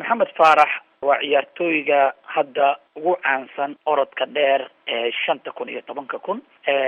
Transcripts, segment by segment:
maxamed faarax waa ciyaartooyga hadda ugu caansan orodka dheer ee shanta kun iyo tobanka kun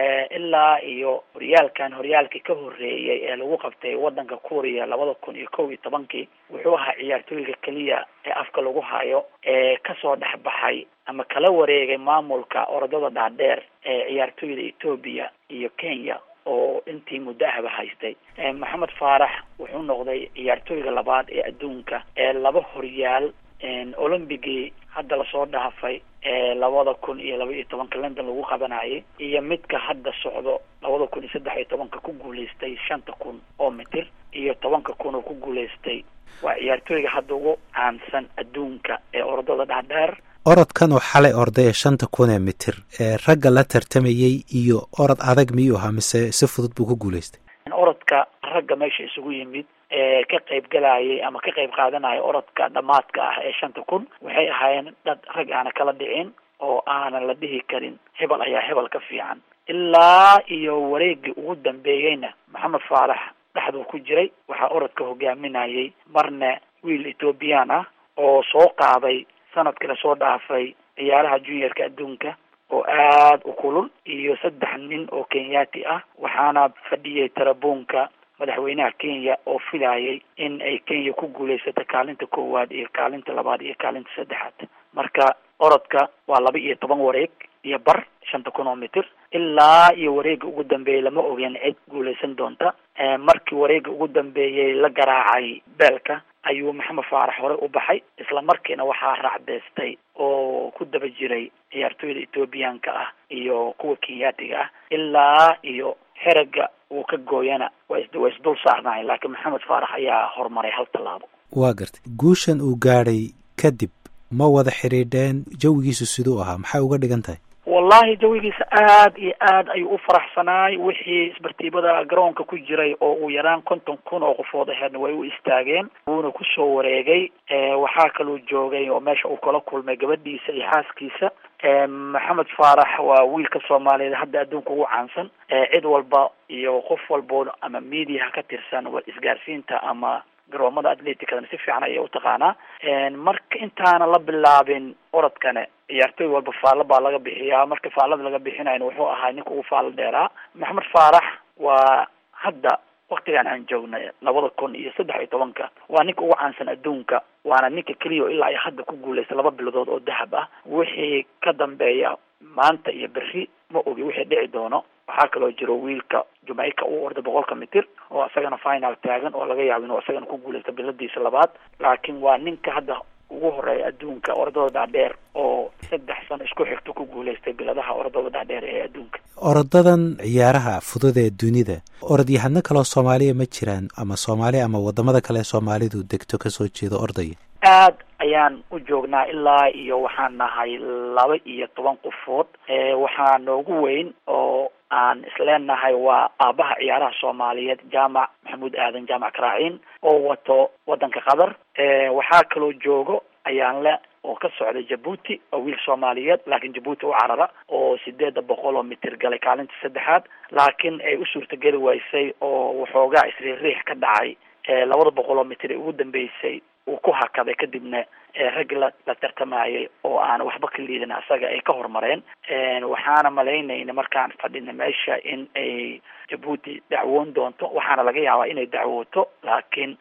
ilaa iyo horyaalkan horyaalkii ka horeeyay ee lagu qabtay wadanka kuuriya labada kun iyo kow iyo tobankii wuxuu ahaa ciyaartooyga keliya ee afka lagu hayo ee kasoo dhex baxay ama kala wareegay maamulka orodada dhaadheer ee ciyaartooyda etoobiya iyo kenya oo intii muddo ahba haystay maxamed faarax wuxuu noqday ciyaartooyga labaad ee adduunka ee laba horyaal olombigii hadda lasoo dhaafay ee labada kun iyo laba iyo tobanka london lagu qabanayay iyo midka hadda socdo labada kun iyo saddex iyo tobanka ku guulaystay shanta kun oo mitir iyo tobanka kun oo ku guulaystay waa ciyaartooyga hadda ugu caansan adduunka ee orodada dhaadheer orodkan oo xalay orday ee shanta kun ee mitir ee ragga la tartamayey iyo orod adag miyuu ahaa mise si fudud buu ku guulaystay orodka ragga meesha isugu yimid ee ka qayb galayay ama ka qayb qaadanaya orodka dhamaadka ah ee shanta kun waxay ahaayeen dad rag aana kala dhicin oo aanan la dhihi karin hebel ayaa hebel ka fiican ilaa iyo wareegii ugu dambeeyeyna maxamed faalax dhexduu ku jiray waxaa orodka hogaaminayay marna wiil ethoobiyan ah oo soo qaaday sanadkii lasoo dhaafay ciyaaraha juniorka adduunka oo aada u kulul iyo saddex nin oo kenyaati ah waxaana fadhiyay tarabuunka madaxweynaha kenya oo filayay in ay kenya ku guulaysato kaalinta koowaad iyo kaalinta labaad iyo kaalinta saddexaad marka orodka waa laba iyo toban wareeg iyo bar shanta kun oo mitir ilaa iyo wareega ugu dambeeyay lama ogeen cid guulaysan doonta markii wareega ugu dambeeyay la garaacay beelka ayuu maxamed faarax horey u baxay isla markiina waxaa raacdeystay oo ku daba jiray ciyaartooyda ethoobiyaanka ah iyo kuwa kenyaatiga ah ilaa iyo xeraga uu ka gooyana wa waa isdul saarnaay laakiin maxamed faarax ayaa horumaray hal tallaabo waa gartay guushan uu gaadhay kadib ma wada xidhiidheen jawigiisu siduu ahaa maxay uga dhigan tahay wallahi jawigiisa aad iyo aad ayuu u faraxsanaay wixii isbartiibada garoonka ku jiray oo uu yaraan konton kun oo qofood aheedna way u istaageen wuuna kusoo wareegay waxaa kaluu joogay oo meesha uu kala kulmay gabadhiisa iyo xaaskiisa maxamed faarax waa wiilka soomaaliyeed hadda adduunka ugu caansan cid walba iyo qof walbo ama mediaha ka tirsan wa isgaarsiinta ama garoomada atleticadana si fiican ayay utaqaanaa marka intaana la bilaabin orodkane ciyaartooy walba faallo baa laga bixiyaa marka faallada laga bixinayna wuxuu ahaa ninka ugu faallo dheeraa maxamed faarax waa hadda waktigan aan joognay labada kun iyo saddex iyo tobanka waa ninka ugu caansan adduunka waana ninka keliya o ilaa ay hadda ku guulaysta laba biladood oo dahab ah wixii ka dambeeya maanta iyo berri ma ogi wixii dhici doono waxaa kaloo jiro wiilka jamaica uu orday boqolka mitir oo isagana final taagan oo laga yaabo inuu isagana ku guulaysta biladiisa labaad laakiin waa ninka hadda ugu horeeya adduunka orodada dhaadheer oo saddex sano isku xigto ku guulaystay biladaha orodada dhaadheer ee adduunka orodadan ciyaaraha fudud ee dunida orodyahano kaleo soomaaliya ma jiraan ama soomaaliya ama wadamada kale soomaalidu degto kasoo jeedo ordaya aad ayaan u joognaa ilaa iyo waxaan nahay laba iyo toban qofood waxaa noogu weyn oo aan isleenahay waa aabaha ciyaaraha soomaaliyeed jaamac maxamuud aadan jaamac karaaciin oo wato wadanka qatar waxaa kaloo joogo ayaan le oo ka socda jabuuti oo wiil soomaaliyeed laakiin jabuuti u carara oo sideeda boqol oo mitir galay kaalinta saddexaad laakiin ay u suurtageli waysay oo waxoogaa isriiriix ka dhacay labada boqol oo mitir ee ugu dambeysay uu ku hakaday kadibna raggi la la tartamayay oo aan waxba ka liidin asaga ay ka horumareen waxaana malaynayna markaan fadhina meesha in ay jabuuti dacwoon doonto waxaana laga yaabaa inay dacwooto laakiin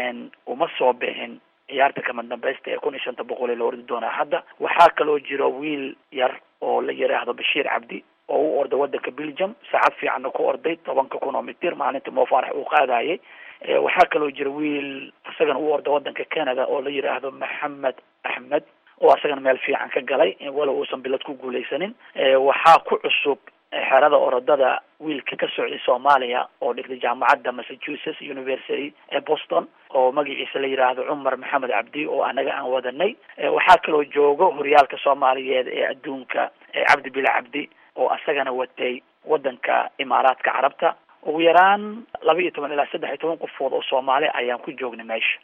uma soo bixin ciyaarta kama dambaysta ee kun iyo shanta boqol ee la ordi doonaa hadda waxaa kaloo jiro wiil yar oo la yiraahdo bashiir cabdi oo u orday wadanka belgium saacad fiicanna ku orday tobanka kun oo mitir maalinta moofaarax uu qaadayay waxaa kaloo jira wiil isagana u orda wadanka canada oo la yidhaahdo maxamed axmed oo isagana meel fiican ka galay walow uusan bilad ku guulaysanin waxaa ku cusub xerada orodada wiilka ka socday soomaaliya oo dhigtay jaamacadda massachusetts university ee boston oo magaciisa la yidhaahdo cumar maxamed cabdi oo anaga aan wadanay waxaa kaloo joogo horyaalka soomaaliyeed ee adduunka cabdi bila cabdi oo isagana watay wadanka imaaraadka carabta ugu yaraan laba iyo toban ilaa saddex iyo toban qofood oo soomaali ayaan ku joognay meesha